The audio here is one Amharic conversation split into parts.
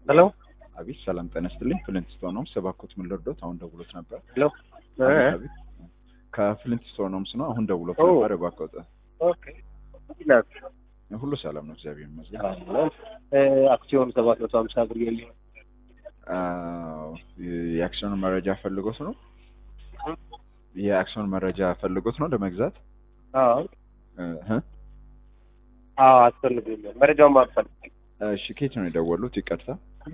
ሄሎ አቤት ሰላም ጤና ይስጥልኝ። ፍሊንት ስቶን ሆምስ እባክዎት ምን ልርዶት? አሁን ደውሎት ነበር። ሄሎ አቤት አቤት። ከፍሊንት ስቶን ሆምስ ነው። አሁን ደውሎት ኦ። ነበር። እባክዎት። ኦኬ ይላል ሁሉ ሰላም ነው፣ እግዚአብሔር ይመስገን። እ አክሲዮን ሰባት መቶ ሀምሳ ብር የሚሆን አዎ፣ የአክሲዮን መረጃ ፈልጎት ነው። የአክሲዮን መረጃ ፈልጎት ነው ለመግዛት አዎ እ አዎ አስፈልጎኛል። መረጃውን ማፈልግ እሺ፣ ከየት ነው የደወሉት? ይቅርታ።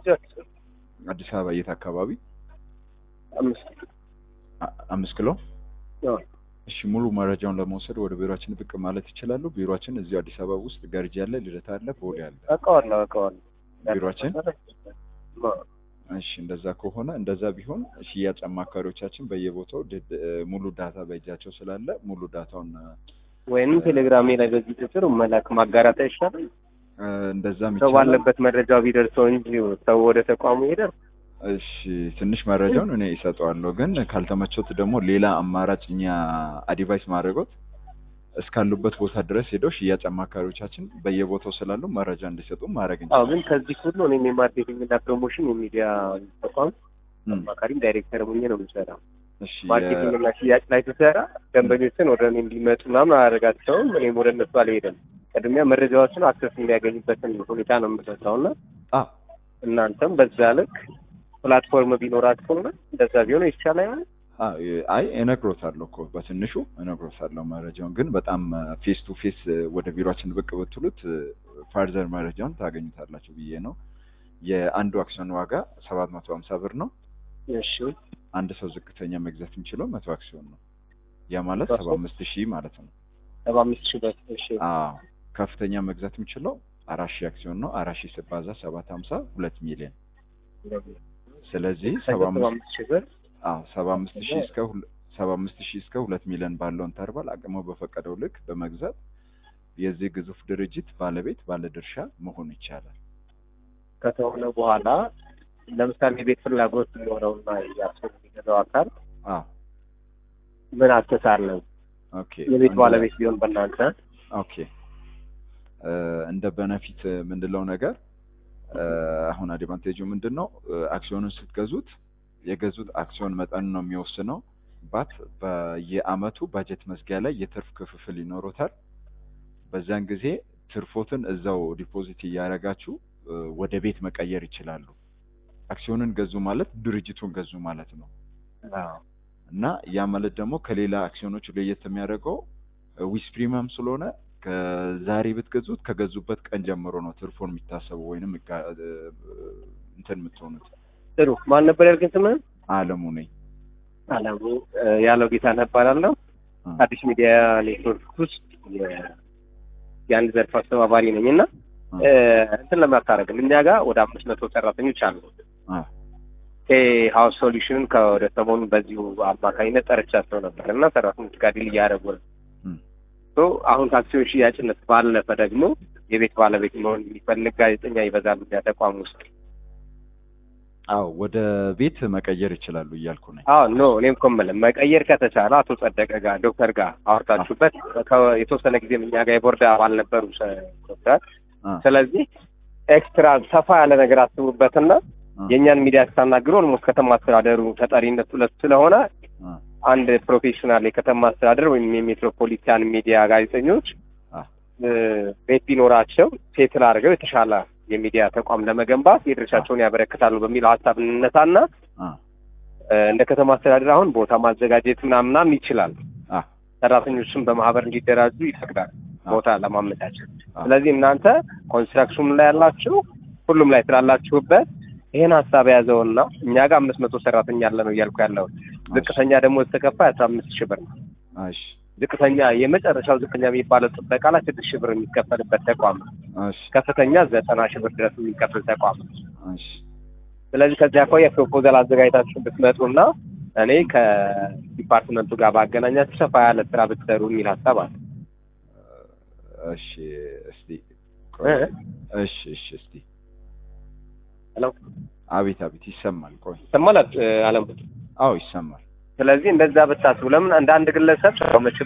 አዲስ አበባ የት አካባቢ? አምስት አ- አምስት ኪሎ። አዎ እሺ፣ ሙሉ መረጃውን ለመውሰድ ወደ ቢሮአችን ብቅ ማለት ይችላሉ። ቢሮአችን እዚሁ አዲስ አበባ ውስጥ ገርጂ አለ፣ ልደታ አለ፣ ቦሌ አለ። አውቀዋለሁ አውቀዋለሁ። ቢሮአችን? አዎ። እሺ እንደዛ ከሆነ እንደዛ ቢሆን ሽያጭ አማካሪዎቻችን በየቦታው ድ- ሙሉ ዳታ በእጃቸው ስላለ ሙሉ ዳታውን ወይንም ቴሌግራሜ ላይ በዚህ ቁጥር መላክ ማጋራት አይሻልም? እ፣ እንደዛም ሰው ይቻላል። ባለበት መረጃው ቢደርሰው እንጂ ሰው ወደ ተቋሙ ይሄዳል። እሺ ትንሽ መረጃውን እኔ ይሰጠዋለሁ፣ ግን ካልተመቾት ደግሞ ሌላ አማራጭ እኛ አድቫይስ ማድረጎት እስካሉበት ቦታ ድረስ ሄደው ሽያጭ አማካሪዎቻችን በየቦታው ስላሉ መረጃ እንዲሰጡ ማድረግ አዎ እንችላለን። ግን ከዚህ ሁሉ እኔም የማርኬቲንግ እና ፕሮሞሽን የሚዲያ ተቋም እም፣ አማካሪም ዳይሬክተር ሆኜ ነው የምሰራው። እሺ ማርኬቲንግ እና ሽያጭ ላይ ስሰራ ደንበኞችን ወደ እኔ እንዲመጡ ምናምን አያደርጋቸውም። እኔም ወደ እነሱ አልሄድም። ቅድሚያ መረጃዎችን አክሰስ የሚያገኙበትን ሁኔታ ነው የምሰራው እና አ እናንተም በዛ ልክ ፕላትፎርም ቢኖራችሁና እንደዛ ቢሆን ይቻላል። አ አይ እነግሮታለሁ እኮ በትንሹ እነግሮታለሁ መረጃውን ግን በጣም ፌስ ቱ ፌስ ወደ ቢሮአችን ብቅ ብትሉት ፋርዘር መረጃውን ታገኙታላችሁ ብዬ ነው። የአንዱ አክሲዮን ዋጋ ሰባት መቶ ሀምሳ ብር ነው። እሺ አንድ ሰው ዝቅተኛ መግዛት የሚችለው መቶ አክሲዮን ነው። ያ ማለት መቶ? ሰባ አምስት ሺህ ማለት ነው። ሰባ አምስት ሺህ ብር እሺ አዎ ከፍተኛ መግዛት የሚችለው አራት ሺህ አክሲዮን ነው። አራት ሺህ ሲባዛ ሰባት ሀምሳ ሁለት ሚሊዮን ስለዚህ ሰባ ሰባ አምስት አምስት ሺህ ብር አዎ ሰባ አምስት ሺህ እስከ ሁለ- ሰባ አምስት ሺህ እስከ ሁለት ሚሊዮን ባለው ኢንተርቫል አቅሙ በፈቀደው ልክ በመግዛት የዚህ ግዙፍ ድርጅት ባለቤት ባለድርሻ መሆን ይቻላል። ከተሆነ በኋላ ለምሳሌ የቤት ፍላጎት ሊኖረውና ያስፈልግ የሚገዛው አካል አዎ ምን አስተሳለን ኦኬ የቤት አንድ- ባለቤት ቢሆን በእናንተ ኦኬ እ፣ እንደ በነፊት ምንድለው ነገር እ፣ አሁን አድቫንቴጁ ምንድን ነው? እ፣ አክሲዮኑን ስትገዙት የገዙት አክሲዮን መጠን ነው የሚወስነው። ባት በየአመቱ ባጀት መዝጊያ ላይ የትርፍ ክፍፍል ይኖሮታል። በዛን ጊዜ ትርፎትን እዛው ዲፖዚት እያደረጋችሁ እ፣ ወደ ቤት መቀየር ይችላሉ። አክሲዮንን ገዙ ማለት ድርጅቱን ገዙ ማለት ነው። እና ያ ማለት ደግሞ ከሌላ አክሲዮኖች ለየት የሚያደርገው ዊስ ፕሪሚየም ስለሆነ ከዛሬ ብትገዙት ከገዙበት ቀን ጀምሮ ነው ትርፎን የሚታሰበው ወይንም ይጋ- እ፣ እንትን የምትሆኑት። ጥሩ ማን ነበር ያልከኝ ስምህን አለሙ ነኝ። አላሙ እ፣ ያለው ጌታ እባላለሁ አ፣ አዲስ ሚዲያ ኔትወርክ ውስጥ የ- የአንድ ዘርፍ አስተባባሪ ነኝ እና እ፣ እንትን ለማታረግም እኛ ጋር ወደ አምስት መቶ ሰራተኞች አሉ አ፣ ሀውስ ሶሉሽንን ከወደ ሰሞኑን በዚሁ አማካኝነት ጠርቻቸው ነበር እና ሰራተኞች ጋር ዲል እያደረጉ ነው እም፣ ሶ አሁን ከአክሲዮን ሽያጭነት ባለፈ ደግሞ የቤት ባለቤት መሆን የሚፈልግ ጋዜጠኛ ይበዛሉ እኛ ተቋም ውስጥ አዎ ወደ ቤት መቀየር ይችላሉ እያልኩ ነኝ። አዎ ኖ እኔም እኮ የምልህ መቀየር ከተቻለ አቶ ጸደቀ ጋር ዶክተር ጋር አውርታችሁበት ከ- የተወሰነ ጊዜም እኛ ጋር የቦርድ አባል ነበሩ ሰ- ዶክተር አ፣ ስለዚህ ኤክስትራ ሰፋ ያለ ነገር አስቡበትና አ፣ የእኛን ሚዲያ ስታናግሩ ኦልሞስት ከተማ አስተዳደሩ ተጠሪነቱ ለሱ ስለሆነ አ፣ አንድ ፕሮፌሽናል የከተማ አስተዳደር ወይም የሜትሮፖሊታን ሚዲያ ጋዜጠኞች አ፣ እ፣ ቤት ቢኖራቸው ሴትል አድርገው የተሻለ የሚዲያ ተቋም ለመገንባት የድርሻቸውን ያበረክታሉ በሚለው ሀሳብ እንነሳና አ፣ እ፣ እንደ ከተማ አስተዳደር አሁን ቦታ ማዘጋጀት ምናምናም ይችላል። አ፣ ሰራተኞችም በማህበር እንዲደራጁ ይፈቅዳል አ፣ ቦታ ለማመቻቸት። አ፣ ስለዚህ እናንተ ኮንስትራክሽን ላይ ያላችሁ ሁሉም ላይ ስላላችሁበት ይህን ሀሳብ የያዘውና እኛ ጋር አምስት መቶ ሰራተኛ አለ ነው እያልኩ ያለው ዝቅተኛ ደግሞ ተከፋ አስራ አምስት ሺህ ብር ነው። እሺ፣ ዝቅተኛ የመጨረሻው ዝቅተኛ የሚባለው ጥበቃ ላይ ስድስት ሺህ ብር የሚከፈልበት ተቋም ነው። እሺ፣ ከፍተኛ ዘጠና ሺህ ብር ድረስ የሚከፍል ተቋም ነው። እሺ። ስለዚህ ከዚህ አኳያ ፕሮፖዛል አዘጋጅታችሁ ብትመጡና እኔ ከዲፓርትመንቱ ጋር ባገናኛችሁ ሰፋ ያለ ስራ ብትሰሩ የሚል ሀሳብ አለ። እሺ፣ እስቲ ቆይ። እ? እሺ፣ እሺ፣ እስቲ ሄሎ አቤት፣ አቤት፣ ይሰማል። ቆይ፣ ይሰማል አለም? አዎ ይሰማል። ስለዚህ እንደዛ ብታስቡ ለምን እንደ አንድ ግለሰብ